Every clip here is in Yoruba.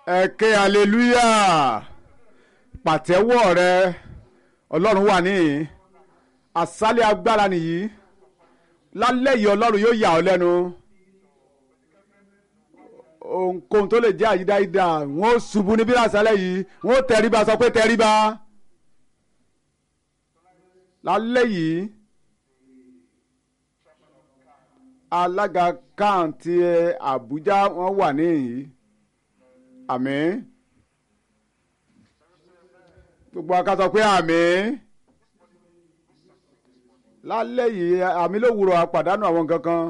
ẹ ké aleluya pàtẹ́wọ́ rẹ ọlọ́run wà níhìn àsálẹ̀ agbára nìyí lálẹ́ yìí ọlọ́run yóò yà ọ́ lẹ́nu ohunkóhun tó lè jẹ́ àyídáyídá wọ́n ó ṣubú níbí lásálẹ̀ yìí wọ́n ó tẹríba sọ pé tẹríba lálẹ́ yìí alága káàntì Àbújá wọ́n wà níhìn àmín gbogbo aká sọ pé àmín lálẹ́ yìí àmì ló wúrọ̀ àpàdánù àwọn nǹkan kan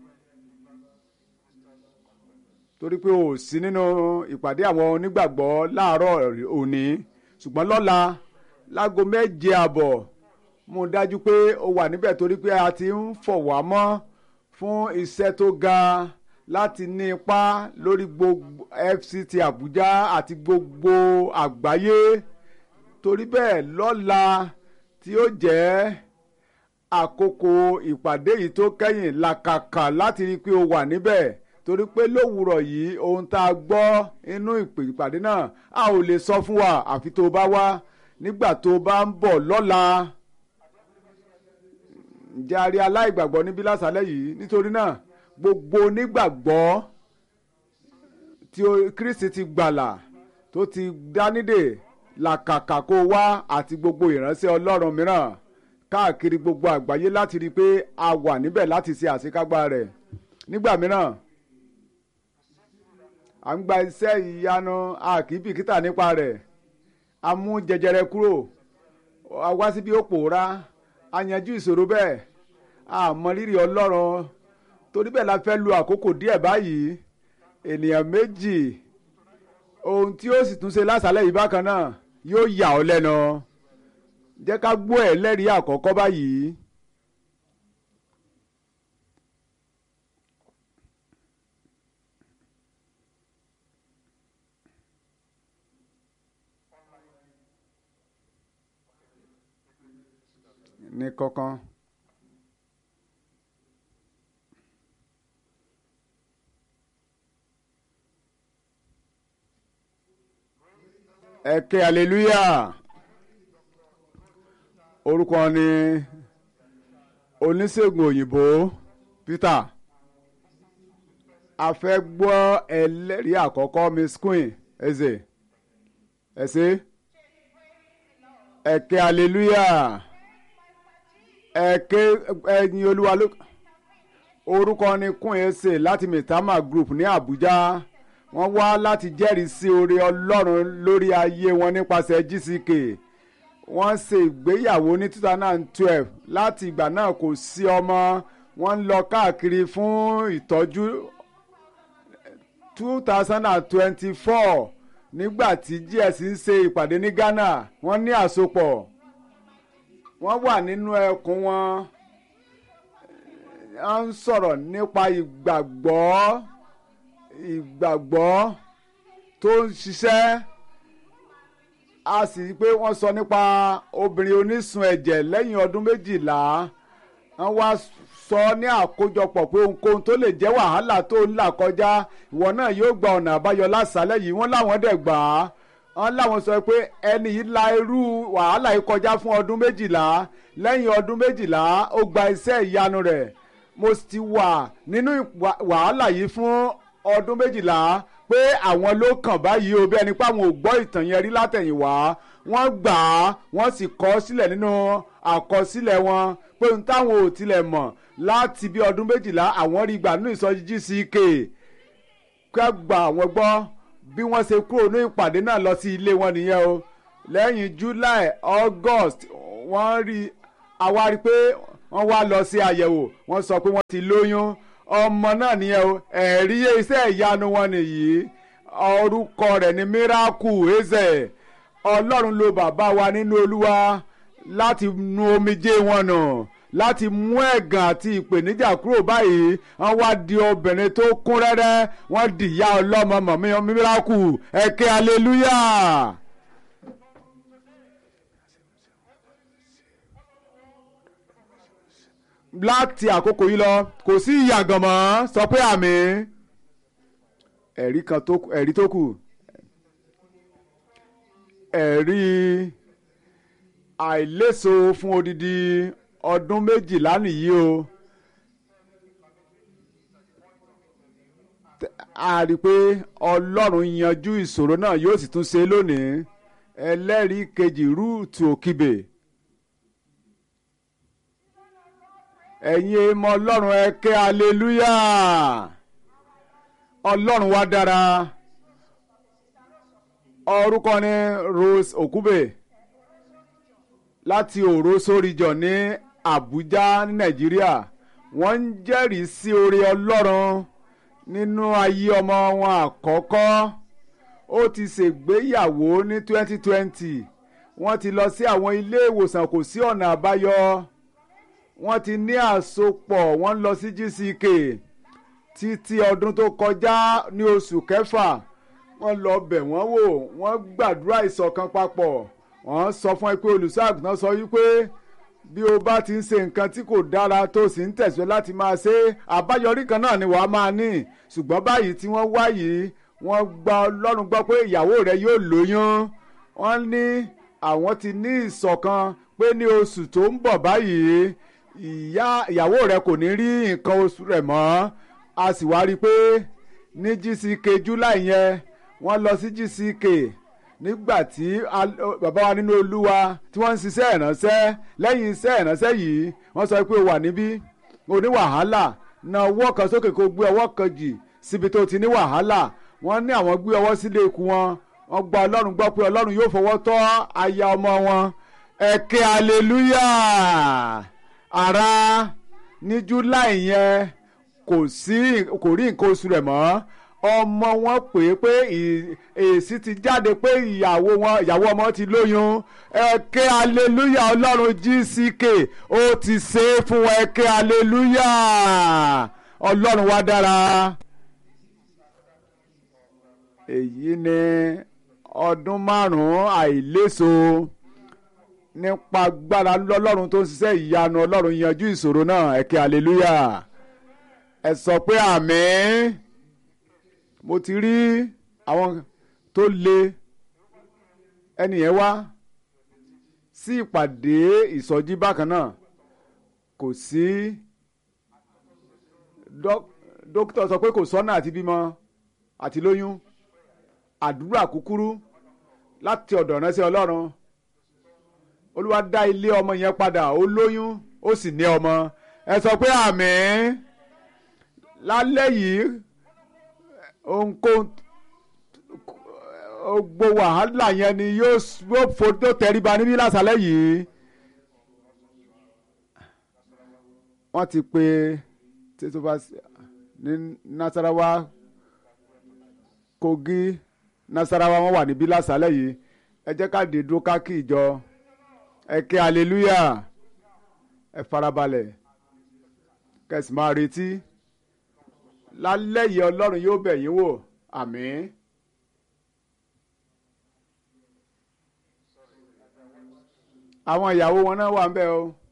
torí pé o sí nínú ìpàdé àwọn onígbàgbọ́ láàárọ̀ òní ṣùgbọ́n lọ́la láago méje àbọ̀ mo dájú pé o wà níbẹ̀ torí pé a ti ń fọ̀ wá mọ́ fún iṣẹ́ tó ga láti ní ipa lórí gbogbo FCT Àbújá àti gbogbo àgbáyé torí bẹ́ẹ̀ lọ́la tí ó jẹ́ àkókò ìpàdé yìí tó kẹ́yìn làkàkà láti rí i pé o wà níbẹ̀ torí pé lówùrọ̀ yìí ohun tá a gbọ́ inú ìpàdé náà a ò lè sọ fún wa àfi tó o bá wá nígbà tó o bá ń bọ̀ lọ́la ǹjẹ́ a rí aláìgbàgbọ́ níbí lásàlẹ̀ yìí nítorí náà gbogbo onígbàgbọ́ tí Kristi ti gbàlà tó ti dánidè làkàkà kó wá àti gbogbo ìránṣẹ́ Ọlọ́run mìíràn káàkiri gbogbo àgbáyé láti rí i pé a wà níbẹ̀ láti ṣe àṣekágbá rẹ̀ nígbà mìíràn à ń gba iṣẹ́ ìyanu a kì í bìkítà nípa rẹ̀ a mú jẹjẹrẹ kúrò a wá síbi ó pòórá a yanjú ìṣòro bẹ́ẹ̀ a mọ rírì Ọlọ́run torí bẹ́ẹ̀ la fẹ́ lu àkókò díẹ̀ báyìí ènìyàn méjì ohun tí ó sì tún ṣe lásàlẹ̀ yìí bákan náà yóò yà ọ́ lẹ́nu jẹ́ ká gbọ́ ẹ̀ lẹ́rìí àkọ́kọ́ báyìí. ní kọ́kán. ẹ ké hallelujah orúkọ ni oníṣègùn òyìnbó Peter a fẹ́ gbọ́ ẹlẹ́rìí àkọ́kọ́ miss queen eze ẹ̀sẹ̀ ẹ ké hallelujah ẹ ké ẹyin olúwa ló orúkọ ni queen eze láti mitama group ní Àbújá wọ́n wá láti jẹ́rìí sí oore Ọlọ́run lórí ayé wọn nípasẹ̀ GCK wọ́n ṣe ìgbéyàwó ní two thousand and twelve láti ìgbà náà kò sí ọmọ wọ́n ń lọ káàkiri fún ìtọ́jú two thousand and twenty-four nígbà tí GS ń ṣe ìpàdé ní Ghana wọ́n ní àsopọ̀ wọ́n wà nínú ẹkùn wọn wọ́n ń sọ̀rọ̀ nípa ìgbàgbọ́ ìgbàgbọ́ tó ń ṣiṣẹ́ a sì rí i pé wọ́n sọ nípa obìnrin onísun ẹ̀jẹ̀ lẹ́yìn ọdún méjìlá wọ́n wá sọ ní àkójọpọ̀ pé ohunkóhun tó lè jẹ́ wàhálà tó ń là kọjá ìwọ náà yóò gba ọ̀nà àbáyọ lásàálẹ̀ yìí wọ́n láwọn dẹ̀ gbà á wọ́n láwọn sọ pé ẹni yìí la irú wàhálà yìí kọjá fún ọdún méjìlá lẹ́yìn ọdún méjìlá ó gba iṣẹ́ ìyanu rẹ̀ mo ti wà nínú wàhálà yìí fún ọdún méjìlá pé àwọn ló kàn báyìí o bí ẹni pé àwọn ò gbọ́ ìtàn yẹn rí látẹ̀yìnwá wọ́n gbà á wọ́n sì kọ sílẹ̀ nínú àkọsílẹ̀ wọn pé ohun táwọn ò tilẹ̀ mọ̀ láti bí ọdún méjìlá àwọn rí gbà nínú ìsọjí GCK kẹ́ gbà àwọn gbọ́ bí wọ́n ṣe kúrò ní ìpàdé náà lọ sí ilé wọn nìyẹn o lẹ́yìn July August wọ́n rí àwa rí pé wọ́n wá lọ sí àyẹ̀wò wọ́n sọ pé wọ́n ti lóyún ọmọ náà nìyẹn o ẹ̀rí iṣẹ́ ìyanu wọn nìyí orúkọ rẹ̀ ní miracle eze ọlọ́run ló bàbá wa nínú olúwa láti nu omijé wọn nù láti mú ẹ̀gàn àti ìpèníjà kúrò báyìí wọ́n wá di obìnrin tó kún rẹ́rẹ́ wọ́n di ìyá ọlọ́mọ mọ̀mí miracle ẹ̀kẹ́ hallelujah. láti àkókò yìí lọ kò sí ìyàgàn mọ́ sọ pé àmì ẹ̀rí kan tó ẹ̀rí tó kù ẹ̀rí àìléso fún odidi ọdún méjìlá nìyí o. a rí i pé ọlọ́run yanjú ìṣòro náà yóò sì tún ṣe lónìí ẹlẹ́rìí kejì rúùtù òkìbè. ẹ̀yin èèmọ̀ ọlọ́run ẹ ké aleluya ọlọ́run wa dára orúkọ ni Rose Okube láti òró sóríjọ ní Àbújá ní Nàìjíríà wọ́n ń jẹ́rìí sí oore ọlọ́run nínú ayé ọmọ wọn àkọ́kọ́ ó ti ṣègbéyàwó ní 2020 wọ́n ti lọ sí àwọn ilé ìwòsàn kò sí ọ̀nà àbáyọ wọ́n ti ní àsopọ̀ wọ́n lọ sí GCK títí ọdún tó kọjá ní oṣù kẹfà wọ́n lọ bẹ̀ wọ́n wò wọ́n gbàdúrà ìṣọ̀kan papọ̀ wọ́n sọ fún ẹ pé olùṣọ́àgùntàn sọ wípé bí o bá ti ń ṣe nǹkan tí kò dára tó sì ń tẹ̀síwẹ́ láti máa ṣe àbáyọrí kan náà ni wàá máa ní ṣùgbọ́n báyìí tí wọ́n wá yìí wọ́n gba ọlọ́run gbọ́ pé ìyàwó rẹ̀ yóò lóyún wọ́n ní àwọn ti ní ìṣọ̀kan pé ní oṣù tó ń bọ̀ báyìí ìyá ìyàwó rẹ̀ kò ní rí nǹkan oṣù rẹ̀ mọ́ a sì wá rí i pé ní GCK July yẹn wọ́n lọ sí GCK nígbà tí bàbá wa nínú olúwa tí wọ́n ń ṣiṣẹ́ ìránṣẹ́ lẹ́yìn iṣẹ́ ìránṣẹ́ yìí wọ́n sọ pé o wà níbí o ní wàhálà na ọwọ́ kan sókè kó gbé ọwọ́ kan jì síbi tó ti ní wàhálà wọ́n ní àwọn gbé ọwọ́ sílé ikú wọn wọ́n gba ọlọ́run gbọ́ pé ọlọ́run yóò fọwọ́ tọ́ aya ọmọ wọn ẹ̀kẹ́ aleluya ara ní july yẹn kò sí kò rí nǹkan oṣù rẹ̀ mọ́ ọmọ wọn pè é pé èsì ti jáde pé ìyàwó wọn ìyàwó ọmọ ti lóyún ẹ̀kẹ́ aleluya ọlọ́run GCK ó ti ṣe é fún wọn ẹ̀kẹ́ aleluya ọlọ́run wa dára. èyí ni ọdún márùn-ún àìléso nípa agbára lọ́lọ́run tó ń ṣiṣẹ́ ìyanu ọlọ́run yanjú ìṣòro náà ẹ̀kẹ́ aleluya ẹ sọ pé àmín mo ti rí àwọn tó le ẹnìyẹn wá sí ìpàdé ìsọjí bákan náà kò sí dókítà sọ pé kò sọ́nà àti bímọ àti lóyún àdúrà kúkúrú láti ọ̀dọ̀ ránṣẹ́ ọlọ́run olúwa dá ilé ọmọ yẹn padà ó lóyún ó sì ní ọmọ ẹ sọ pé àmín lálẹ́ yìí ohunkóhun gbogbo wàhálà yẹn ni yóò fojú tẹríba níbí lásàlẹ̀ yìí. wọ́n ti pe tètòfà ní Nasarawa Kogi Nasarawa wọ́n wà níbí lásàlẹ̀ yìí ẹ jẹ́ ká dé dúró ká kí ìjọ ẹ ké hallelujah ẹ farabalẹ̀ kẹsì máa retí lálẹ́ yìí ọlọ́run yóò bẹ̀ yín wò àmín. àwọn ìyàwó wọn náà wà ń bẹ̀ o.